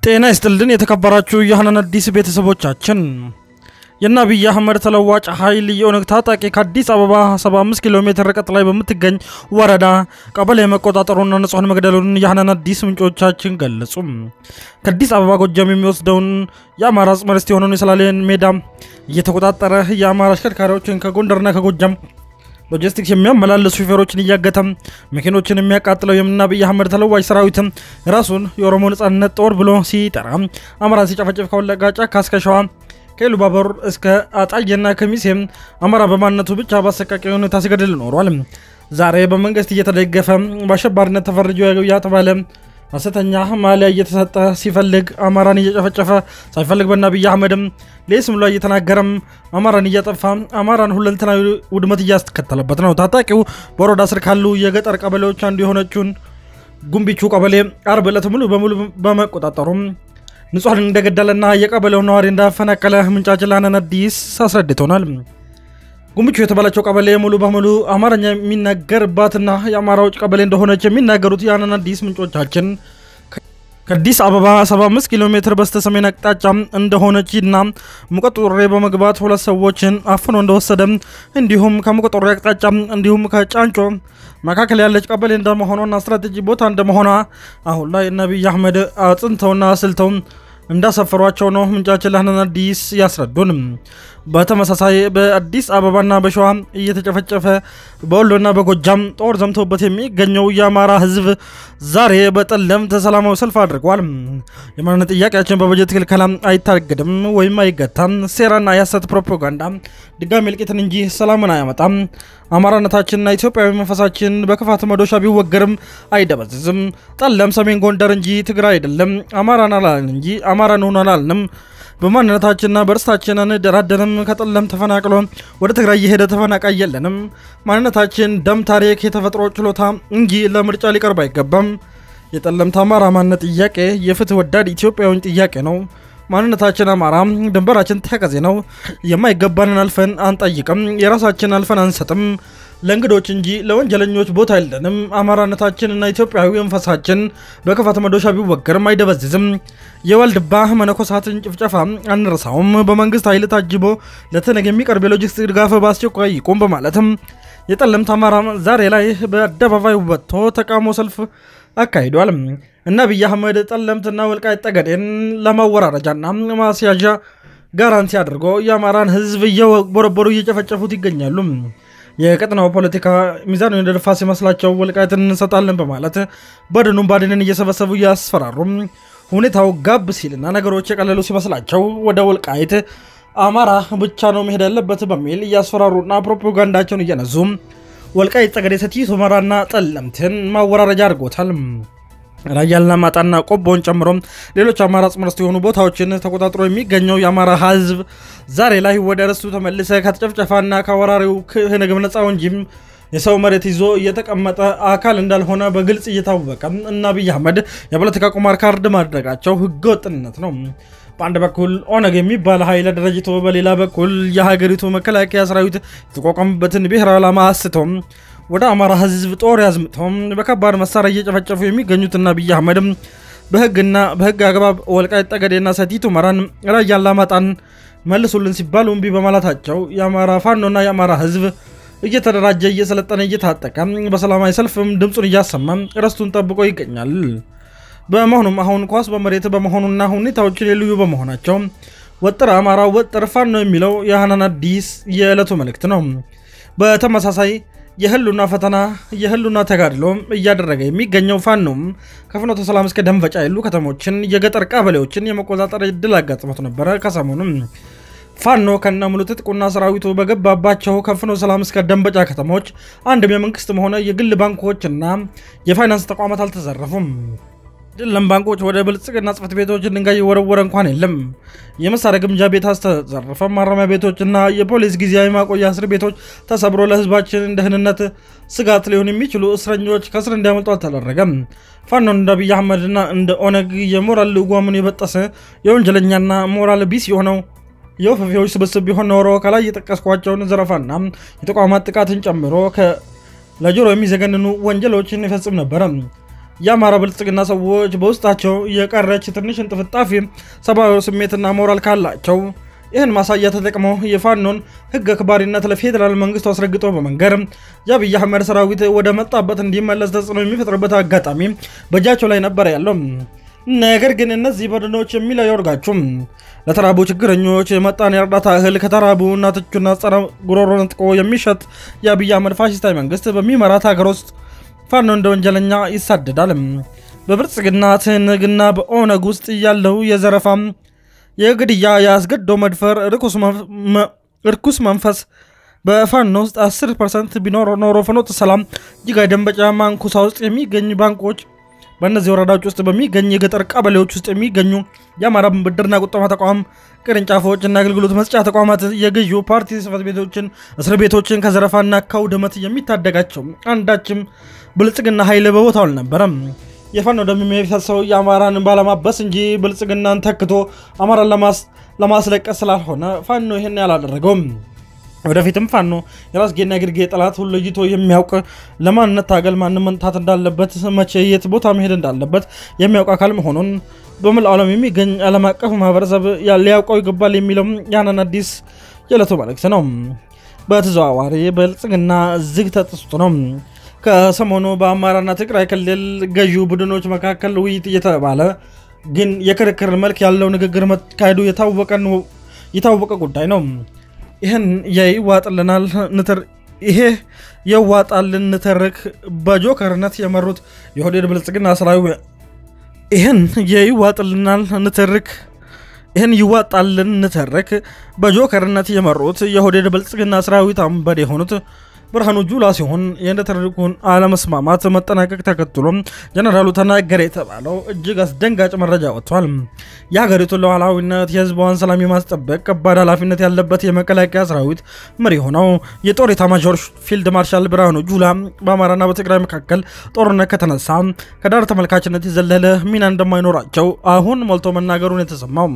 ጤና ይስጥልን የተከበራችሁ የሀናን አዲስ ቤተሰቦቻችን የአብይ አህመድ ተለዋጭ ኃይል የኦነግ ታጣቂ ከአዲስ አበባ 75 ኪሎ ሜትር ርቀት ላይ በምትገኝ ወረዳ ቀበሌ መቆጣጠሩና ንጹሐን መግደሉን የሀናን አዲስ ምንጮቻችን ገለጹ። ከአዲስ አበባ ጎጃም የሚወስደውን የአማራ አጽመ ርስት የሆነውን የሰላሌን ሜዳ እየተቆጣጠረ የአማራ አሽከርካሪዎችን ከጎንደርና ከጎጃም ሎጂስቲክስ የሚያመላለሱ ሹፌሮችን እያገተ መኪኖችን የሚያቃጥለው የአብይ አህመድ ተለዋጭ ሰራዊት ራሱን የኦሮሞ ነጻነት ጦር ብሎ ሲጠራ አማራን ሲጨፈጭፍ ከወለጋ ጫካ እስከ ሸዋ ከኢሉባቦር እስከ አጣዬና ከሚሴም አማራ በማንነቱ ብቻ በአሰቃቂ ሁኔታ ሲገድል ኖሯል። ዛሬ በመንግስት እየተደገፈ በአሸባሪነት ተፈርጆ ያተባለ ሐሰተኛ ማሊያ እየተሰጠ ሲፈልግ አማራን እየጨፈጨፈ ሳይፈልግ በአብይ አህመድም ሌስም ላይ እየተናገረም አማራን እያጠፋ አማራን ሁለንተናዊ ውድመት እያስከተለበት ነው። ታጣቂው በወረዳ ስር ካሉ የገጠር ቀበሌዎች አንዱ የሆነችውን ጉምቢቹ ቀበሌ አርብ ዕለት ሙሉ በሙሉ በመቆጣጠሩም ንጹሐን እንደገደለና የቀበሌው ነዋሪ እንዳፈናቀለ ምንጫችን ለሀናን አዲስ አስረድቶናል። ጉምቹ የተባለችው ቀበሌ ሙሉ በሙሉ አማርኛ የሚናገርባትና የአማራዎች ቀበሌ እንደሆነች የሚናገሩት የሀናን አዲስ ምንጮቻችን ከአዲስ አበባ 75 ኪሎ ሜትር በስተ ሰሜን አቅጣጫ እንደሆነችና ሙቀጡሬ በመግባት ሁለት ሰዎችን አፍኖ እንደወሰደ እንዲሁም ከሙቀጡሬ አቅጣጫ እንዲሁም ከጫንጮ መካከል ያለች ቀበሌ እንደመሆኗና ስትራቴጂ ቦታ እንደመሆኗ አሁን ላይ አብይ አህመድ አጽንተውና አስልተው እንዳሰፈሯቸው ነው ምንጫችን ለሀናን አዲስ ያስረዱን። በተመሳሳይ በአዲስ አበባና በሸዋ እየተጨፈጨፈ በወሎና በጎጃም ጦር ዘምቶበት የሚገኘው የአማራ ሕዝብ ዛሬ በጠለምት ሰላማዊ ሰልፍ አድርጓል። የማንነት ጥያቄያችን በበጀት ክልከላ አይታገድም ወይም አይገታም። ሴራና የሐሰት ፕሮፓጋንዳ ድጋሚ እልቂትን እንጂ ሰላምን አያመጣም። አማራነታችንና ኢትዮጵያዊ መንፈሳችን በክፋት መዶሻ ቢወገርም አይደበዝዝም። ጠለም ሰሜን ጎንደር እንጂ ትግራይ አይደለም። አማራን አላልን እንጂ አማራን ሆኖ አላልንም። በማንነታችንና በእርስታችን አንደራደርም። ከጠለም ተፈናቅሎ ወደ ትግራይ የሄደ ተፈናቃይ የለንም። ማንነታችን ደም፣ ታሪክ፣ የተፈጥሮ ችሎታ እንጂ ለምርጫ ሊቀርብ አይገባም። የጠለምት አማራ ማንነት ጥያቄ የፍትህ ወዳድ ኢትዮጵያዊ ጥያቄ ነው። ማንነታችን አማራ፣ ድንበራችን ተከዜ ነው። የማይገባንን አልፈን አንጠይቅም። የራሳችን አልፈን አንሰጥም ለእንግዶች እንጂ ለወንጀለኞች ቦታ የለንም። አማራነታችንና ኢትዮጵያዊ መንፈሳችን በክፋት መዶሻ ቢወገርም አይደበዝዝም። የዋልድባ መነኮሳትን ጭፍጨፋ አንረሳውም። በመንግስት ኃይል ታጅቦ ለተነግ የሚቀርብ የሎጂስቲክ ድጋፍ በአስቸኳይ ይቁም በማለትም የጠለምት አማራ ዛሬ ላይ በአደባባይ ወጥቶ ተቃውሞ ሰልፍ አካሂዷል። እና አብይ አህመድ ጠለምትና ወልቃይት ጠገዴን ለማወራረጃና ማስያዣ ጋራንቲ አድርጎ የአማራን ሕዝብ እየቦረቦሩ እየጨፈጨፉት ይገኛሉ። የቀጥናው ፖለቲካ ሚዛኑን የደፋ ሲመስላቸው ወልቃይትን እንሰጣለን በማለት በድኑም ባድንን እየሰበሰቡ እያስፈራሩ ሁኔታው ጋብ ሲልና ነገሮች የቀለሉ ሲመስላቸው ወደ ወልቃይት አማራ ብቻ ነው መሄድ ያለበት በሚል እያስፈራሩና ፕሮፓጋንዳቸውን እየነዙ ወልቃይት ጠገዴ፣ ሰቲት ሁመራና ጠለምትን ማወራረጃ አድርጎታል። ራያና ማጣና ቆቦን ጨምሮ ሌሎች አማራ አጽመ ርስት የሆኑ ቦታዎችን ተቆጣጥሮ የሚገኘው የአማራ ህዝብ ዛሬ ላይ ወደ ርስቱ ተመልሰ ከተጨፍጨፋና ከወራሪው ክንግብ ነፃ እንጂም የሰው መሬት ይዞ እየተቀመጠ አካል እንዳልሆነ በግልጽ እየታወቀ እና አብይ አህመድ የፖለቲካ ቁማር ካርድ ማድረጋቸው ህገወጥነት ነው። በአንድ በኩል ኦነግ የሚባል ኃይል አደራጅቶ በሌላ በኩል የሀገሪቱ መከላከያ ሰራዊት የተቋቋመበትን ብሔራዊ ዓላማ አስተው ወደ አማራ ህዝብ ጦር ያዝምተው በከባድ መሳሪያ እየጨፈጨፉ የሚገኙትና አብይ አህመድም በህግና በህግ አግባብ ወልቃይት ጠገዴና ሰቲት ሁመራን ራያ አላማጣን መልሱልን ሲባሉ እምቢ በማለታቸው የአማራ ፋኖና የአማራ ህዝብ እየተደራጀ እየሰለጠነ እየታጠቀ በሰላማዊ ሰልፍም ድምፁን እያሰማ ርስቱን ጠብቆ ይገኛል። በመሆኑም አሁን ኳስ በመሬት በመሆኑና ሁኔታዎች ልዩ በመሆናቸው ወጥር አማራ ወጥር ፋኖ የሚለው የሀናን አዲስ የዕለቱ መልእክት ነው። በተመሳሳይ የህሉና ፈተና የህሉና ተጋድሎ እያደረገ የሚገኘው ፋኖም ከፍኖተ ሰላም እስከ ደንበጫ ያሉ ከተሞችን የገጠር ቀበሌዎችን የመቆጣጠር እድል አጋጥሞት ነበረ። ከሰሞኑም ፋኖ ከነ ሙሉ ትጥቁና ሰራዊቱ በገባባቸው ከፍኖተ ሰላም እስከ ደንበጫ ከተሞች አንድም የመንግስትም ሆነ የግል ባንኮችና የፋይናንስ ተቋማት አልተዘረፉም። ድለም ባንኮች ወደ ብልጽግና ጽሕፈት ቤቶች ድንጋይ የወረወረ እንኳን የለም። የመሳሪያ ግምጃ ቤት አስተዘረፈ። ማረሚያ ቤቶችና የፖሊስ ጊዜያዊ ማቆያ እስር ቤቶች ተሰብሮ ለህዝባችን ደህንነት ስጋት ሊሆን የሚችሉ እስረኞች ከእስር እንዲያመልጡ አልተደረገም። ፋኖን እንደ አብይ አህመድና እንደ ኦነግ የሞራል ልጓሙን የበጠሰ የወንጀለኛና ሞራል ቢስ የሆነው የወፈፊዎች ስብስብ ቢሆን ኖሮ ከላይ የጠቀስኳቸውን ዘረፋና የተቋማት ጥቃትን ጨምሮ ለጆሮ የሚዘገንኑ ወንጀሎችን ይፈጽም ነበረ። የአማራ ብልጽግና ሰዎች በውስጣቸው የቀረች ትንሽ እንጥፍጣፊ ሰብአዊ ስሜትና ሞራል ካላቸው ይህን ማሳያ ተጠቅመው የፋኖን ህግ አክባሪነት ለፌዴራል መንግስቱ አስረግጦ በመንገር የአብይ አህመድ ሰራዊት ወደ መጣበት እንዲመለስ ተጽዕኖ የሚፈጥርበት አጋጣሚ በእጃቸው ላይ ነበር ያለው። ነገር ግን እነዚህ በድኖች የሚለው ያወርጋችሁም ለተራቡ ችግረኞች የመጣን የእርዳታ እህል ከተራቡ እናቶችና ጸረ ጉሮሮ ነጥቆ የሚሸጥ የአብይ አህመድ ፋሽስታዊ መንግስት በሚመራት ሀገር ውስጥ ፋኖ እንደ ወንጀለኛ ይሳደዳል። በብልጽግና ትንግና በኦነግ ውስጥ ያለው የዘረፋ የግድያ የአስገድዶ መድፈር እርኩስ መንፈስ በፋኖ ውስጥ 10 ፐርሰንት ቢኖር ኖሮ ፍኖተ ሰላም፣ ጅጋ፣ ደንበጫ፣ ማንኩሳ ውስጥ የሚገኝ ባንኮች በእነዚህ ወረዳዎች ውስጥ በሚገኝ የገጠር ቀበሌዎች ውስጥ የሚገኙ የአማራ ብድርና ቁጠባ ተቋም ቅርንጫፎች እና አገልግሎት መስጫ ተቋማት የገዢው ፓርቲ ጽሕፈት ቤቶችን፣ እስር ቤቶችን ከዘረፋና ከውድመት የሚታደጋቸው አንዳችም ብልጽግና ኃይል በቦታው አልነበረም። የፋኖ ደም የሚፈሰው የአማራን ባለማበስ እንጂ ብልጽግናን ተክቶ አማራን ለማስለቀስ ስላልሆነ ፋኖ ይህን ያላደረገውም። ወደፊትም ፋኖ የራስጌና ግርጌ ጠላት ሁሉ ለይቶ የሚያውቅ ለማንነት ታገል ማን መንታት እንዳለበት መቼ የት ቦታ መሄድ እንዳለበት የሚያውቅ አካል መሆኑን በመላው ዓለም የሚገኝ ዓለም አቀፍ ማህበረሰብ ሊያውቀው ይገባል የሚለው ያንን አዲስ የዕለቱ መልእክት ነው። በተዘዋዋሪ ብልጽግና ዝግ ተጥስቶ ነው። ከሰሞኑ በአማራና ትግራይ ክልል ገዢው ቡድኖች መካከል ውይይት እየተባለ ግን የክርክር መልክ ያለው ንግግር መካሄዱ የታወቀ ጉዳይ ነው። ይህን የይዋጥልናል ንትር ይሄ የዋጣልን ንትርክ በጆከርነት የመሩት የኦህዴድ ብልጽግና ሰራዊት ይህን የይዋጥልናል ንትርክ ይህን ይዋጣልን ንትርክ በጆከርነት የመሩት የኦህዴድ ብልጽግና ሰራዊት አምበል የሆኑት ብርሃኑ ጁላ ሲሆን የንትርኩን አለመስማማት መጠናቀቅ ተከትሎ ጀነራሉ ተናገረ የተባለው እጅግ አስደንጋጭ መረጃ ወጥቷል። የሀገሪቱን ሉዓላዊነት፣ የህዝቧን ሰላም የማስጠበቅ ከባድ ኃላፊነት ያለበት የመከላከያ ሰራዊት መሪ ሆነው የጦር ኤታማዦር ፊልድ ማርሻል ብርሃኑ ጁላ በአማራና በትግራይ መካከል ጦርነት ከተነሳ ከዳር ተመልካችነት የዘለለ ሚና እንደማይኖራቸው አሁን ሞልቶ መናገሩን የተሰማው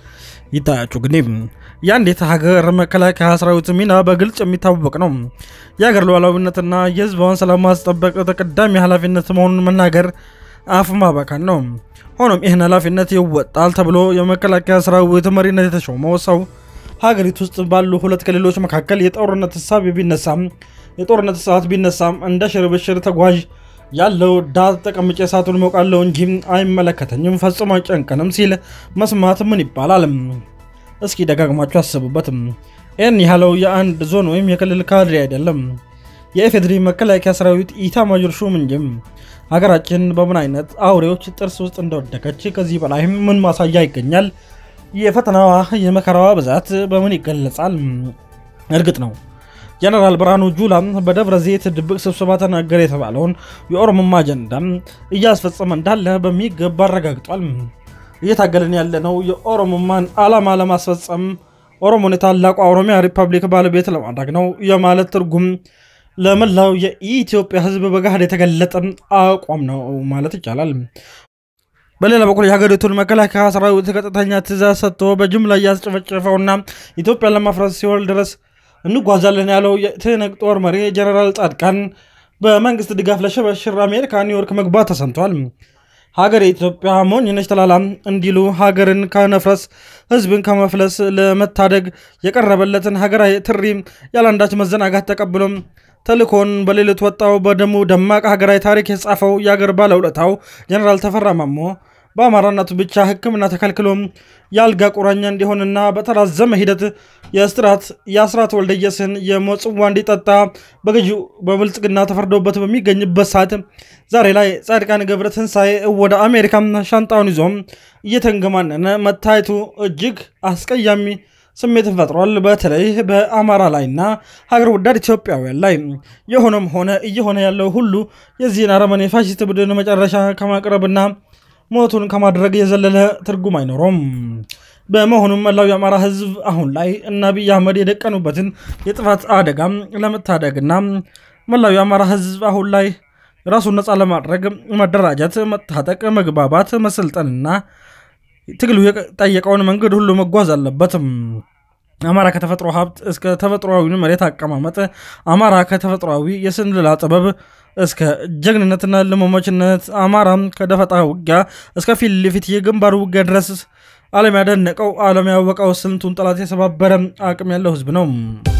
ይታያችሁ ግን የአንዲት ሀገር መከላከያ ሰራዊት ሚና በግልጽ የሚታወቅ ነው። የሀገር ሉዓላዊነትና የህዝቧን ሰላም ማስጠበቅ ተቀዳሚ ኃላፊነት መሆኑን መናገር አፍ ማባካን ነው። ሆኖም ይህን ኃላፊነት ይወጣል ተብሎ የመከላከያ ሰራዊት መሪነት የተሾመው ሰው ሀገሪቱ ውስጥ ባሉ ሁለት ክልሎች መካከል የጦርነት ሀሳብ ቢነሳም የጦርነት ሰዓት ቢነሳም እንደ ሽርብሽር ተጓዥ ያለው ዳር ተቀምጬ እሳቱን ሞቃለው እንጂ አይመለከተኝም፣ ፈጽሞ አይጨንቀንም ሲል መስማት ምን ይባላል? እስኪ ደጋግማችሁ አስቡበትም። ይህን ያለው የአንድ ዞን ወይም የክልል ካድሬ አይደለም፣ የኢፌዴሪ መከላከያ ሰራዊት ኢታማዦር ሹም እንጂም። ሀገራችን በምን አይነት አውሬዎች ጥርስ ውስጥ እንደወደቀች ከዚህ በላይም ምን ማሳያ ይገኛል? የፈተናዋ የመከራዋ ብዛት በምን ይገለጻል? እርግጥ ነው ጀነራል ብርሃኑ ጁላ በደብረ ዘይት ድብቅ ስብሰባ ተናገረ የተባለውን የኦሮሞማ አጀንዳ እያስፈጸመ እንዳለ በሚገባ አረጋግጧል። እየታገልን ያለነው የኦሮሞማን ዓላማ ለማስፈጸም ኦሮሞን የታላቋ ኦሮሚያ ሪፐብሊክ ባለቤት ለማድረግ ነው የማለት ትርጉም ለመላው የኢትዮጵያ ሕዝብ በገሃድ የተገለጠ አቋም ነው ማለት ይቻላል። በሌላ በኩል የሀገሪቱን መከላከያ ሰራዊት ቀጥተኛ ትእዛዝ ሰጥቶ በጅምላ እያስጨፈጨፈውና ኢትዮጵያን ለማፍረስ ሲወል ድረስ እንጓዛለን ያለው የትህነግ ጦር መሪ ጀነራል ጻድቃን በመንግስት ድጋፍ ለሽብሽር አሜሪካ ኒውዮርክ መግባት ተሰምቷል። ሀገር የኢትዮጵያ ሞኝ ነች ተላላም እንዲሉ ሀገርን ከነፍረስ ህዝብን ከመፍለስ ለመታደግ የቀረበለትን ሀገራዊ ትሪ ያለአንዳች መዘናጋት ተቀብሎም ተልኮን በሌሊት ወጣው በደሙ ደማቅ ሀገራዊ ታሪክ የጻፈው የአገር ባለውለታው ጀነራል ተፈራ ማሞ በአማራነቱ ብቻ ሕክምና ተከልክሎ የአልጋ ቁራኛ እንዲሆንና በተራዘመ ሂደት የእስራት የአስራት ወልደየስን የሞት ጽዋ እንዲጠጣ በገዢው በብልጽግና ተፈርዶበት በሚገኝበት ሰዓት ዛሬ ላይ ጻድቃን ገብረ ትንሣኤ ወደ አሜሪካ ሻንጣውን ይዞ እየተንገማነነ መታየቱ እጅግ አስቀያሚ ስሜትን ፈጥሯል። በተለይ በአማራ ላይና ሀገር ወዳድ ኢትዮጵያውያን ላይ የሆነም ሆነ እየሆነ ያለው ሁሉ የዚህን አረመኔ ፋሽስት ቡድን መጨረሻ ከማቅረብና ሞቱን ከማድረግ የዘለለ ትርጉም አይኖረውም። በመሆኑም መላው የአማራ ህዝብ አሁን ላይ እነ አብይ አህመድ የደቀኑበትን የጥፋት አደጋ ለመታደግና መላው የአማራ ህዝብ አሁን ላይ ራሱን ነፃ ለማድረግ መደራጀት፣ መታጠቅ፣ መግባባት፣ መሰልጠንና ትግሉ የጠየቀውን መንገድ ሁሉ መጓዝ አለበትም። አማራ ከተፈጥሮ ሀብት እስከ ተፈጥሯዊ መሬት አቀማመጥ፣ አማራ ከተፈጥሯዊ የስንልላ ጥበብ እስከ ጀግንነትና ልመሞችነት አማራም ከደፈጣ ውጊያ እስከ ፊት ለፊት የግንባር ውጊያ ድረስ ዓለም ያደነቀው ዓለም ያወቀው ስንቱን ጠላት የሰባበረ አቅም ያለው ህዝብ ነው።